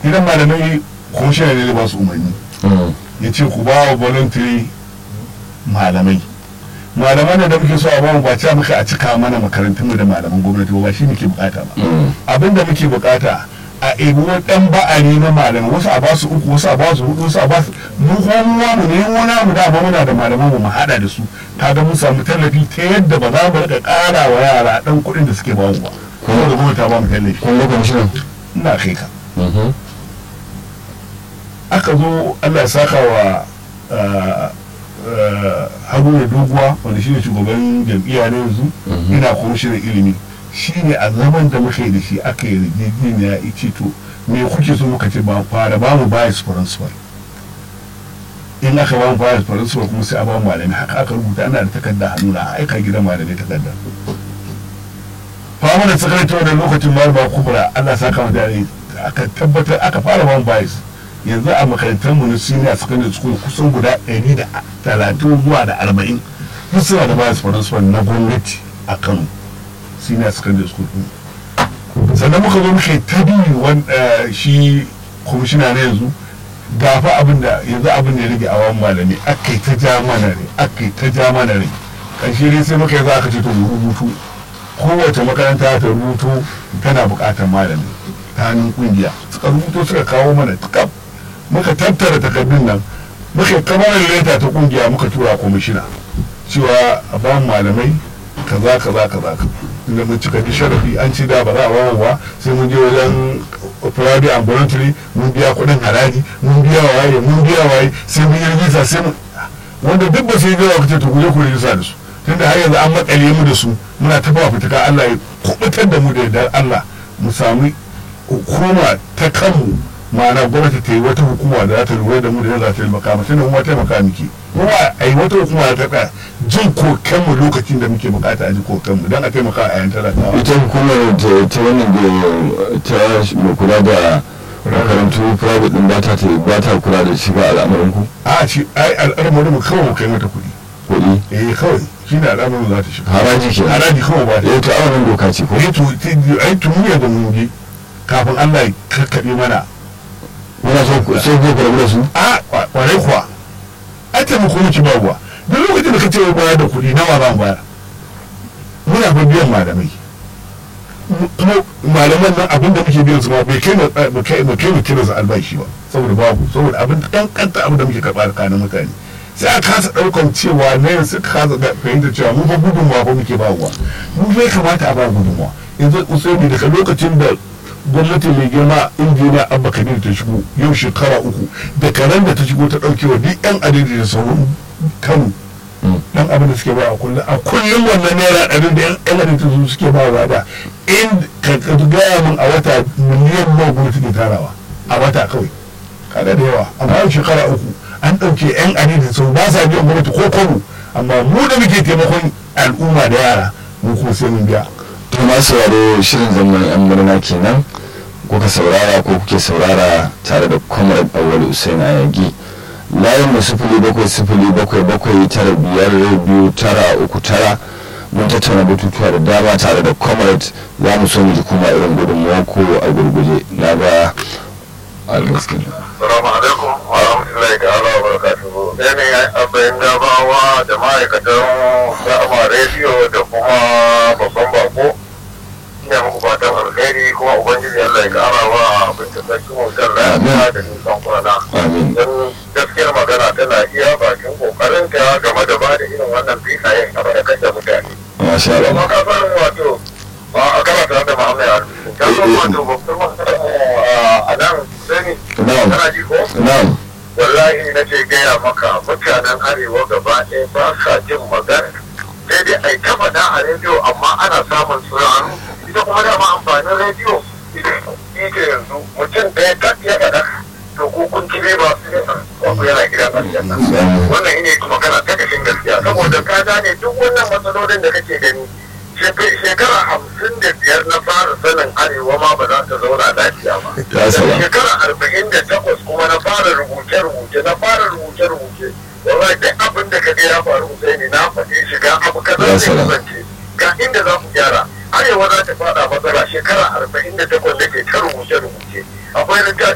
gidan malamai kwamishina ne ba su umarni ya ce ku ba wa voluntary malamai malaman da muke so a bamu ba ta muka a cika mana makarantunmu da malaman gwamnati ba shi muke bukata ba abin da muke bukata a ebi wani dan ba'ari na malamai wasu a basu uku wasu a basu hudu wasu a basu mu kuma mu ne wani mu da ba muna da malaman mu mu hada da su kaga mun samu tallafi ta yadda ba za mu rika kara wa yara dan kuɗin da suke ba mu ba kuma da gwamnati ta ba mu tallafi kun ga kwamishinan ina kai ka aka zo Allah ya saka wa haruna doguwa wanda shi ne shugaban jam'iyya na yanzu ina kwamishinan ilimi shi ne a zaman da muka yi da shi aka yi yarjejeniya ya ce to me kuke so muka ce ba fara ba mu bias principal in aka ba mu bias principal kuma sai a ba mu malami haka aka rubuta ana da takarda hannu na aika gidan malami takarda fama da sakaratar da lokacin malama kubra Allah saka mu da aka tabbatar aka fara ba mu bias yanzu a makarantar mu na senior secondary school kusan guda 130 zuwa da 40 duk suna da bias principal na gwamnati a Kano senior secondary school din sannan muka zo muka yi ta biyu wanda shi kwamishina na yanzu gafa abin da yanzu abin da ya rage a wani malami aka yi ta ja mana ne aka yi ta ja mana ne ƙarshe dai sai muka yi za ka ce to mu rubutu kowace makaranta ta rubutu tana buƙatar malami ta hannun ƙungiya suka rubuto suka kawo mana tukab muka tattara takardun nan muka kamar leta ta ƙungiya muka tura kwamishina cewa a ba malamai kaza kaza kaza inda mun cika ji sharafi an ci da ba za a bawa ba sai mun je wajen private and voluntary mun biya kuɗin haraji mun biya waye mun biya waye sai mun yi rijista sai mun wanda duk ba su yi gawa kace to ku je ku rijista da su tunda har yanzu an makale mu da su muna ta ba fitaka Allah ya kubutar da mu da yardar Allah mu sami hukuma ta kanmu ma'ana gwamnati ta yi wata hukuma da za ta lura da mu da za ta taimaka mu tunda mu taimaka muke kuma a yi wata hukuma da ta tsaya jin kokenmu lokacin da muke bukata a ji kokenmu don a taimaka a yan talakawa ita hukumar ta ta wannan da ta mai kula da makarantu private din ba ta ba ta kula da shiga al'amarin ku a ci ai al'amarin mu kawai mu kai mata kuɗi kuɗi eh kawai shi ne al'amarin za ta shiga haraji ke haraji kawai ba ta eh ta awanin doka ce ko eh to ai tuni da mun je kafin Allah ya kakkaɓe mana muna so ku sai ku karbi da su a kwarai kuwa ai taimako muke ba ruwa duk lokacin da ka ce bayar da kuɗi nawa za mu bayar muna fa biyan malamai kuma malaman nan abin da muke biyan su ma bai kai mu kai mu kai mu kira su albashi ba saboda babu saboda abin dan kanta abin da muke karɓa da kanin mutane sai a kasa ɗaukan cewa na yanzu suka kasa fahimta cewa mu fa gudunmawa fa muke ba ruwa mu bai kamata a ba gudunmawa yanzu usaini daga lokacin da gwamnati mai girma injiniya abba kabir ta shigo yau shekara uku da karen da ta shigo ta ɗauke wa duk yan adadi da sauran kano dan abin da suke ba a kullum a kullum wannan naira ɗari da yan adadi su suke ba wa da in ka gaya min a wata miliyan nawa gwamnati ke tarawa a wata kawai kada da yawa amma yau shekara uku an ɗauke yan adadi sun ba sa biyan gwamnati ko kwano amma mu da muke taimakon al'umma da yara mu kuma sai mun biya to ma sauraro shirin zaman yan murna kenan kuka saurara ko kuke saurara tare da comrade awal usain ayagi layin mu sifili bakwai sifili bakwai bakwai tara biyar biyu tara uku tara mun tattauna batutuwa da dama tare da comrade za mu so mu ji kuma irin gudunmuwa ko a gurguje na ga algaskin Salamu alaikum wa rahmatullahi ta'ala wa barakatuhu. Sai ne abin gabawa da ma'aikatan Ra'ama rediyo da kuma babban bako. Ina muku fatan alheri kuma Ubangiji Allah ya kara wa binta sarki mutar lafiya da nisan kwana. amin Don gaskiyar magana tana iya bakin kokarinta game da ba da irin wannan filayen a barakar da mutane. masha Kuma Allah ka san wato ba a karata da Muhammad Arzu. Ka san wato babban matsalar a nan sani. na'am Kana ji ko? na'am wallahi na ce gaya maka mutanen arewa gaba ɗaya ba sa jin magana sai dai ai ta faɗa a rediyo amma ana samun sauraro ita kuma dama amfanin rediyo ita yanzu mutum ɗaya ta ya faɗa to ko kun kibe ba su ne ko yana gidan aljanna wannan ine magana ta kashin gaskiya saboda ka gane duk wannan matsalolin da kake gani shek- shekara hamsin da biyar na fara sanin arewa ma ba za ta zauna lafiya ba Ya salam. shekara arba'in da takwas kuma na fara rubuce-rubuce na fara rubuce-rubuce wallahi duk abin da ka ga ya faru sai ne na faɗi shiga abu kaza Ya zai salam. kasance ga inda za ku gyara arewa za ta fada matsala shekara arba'in da takwas da ke ta rubuce-rubuce akwai littafi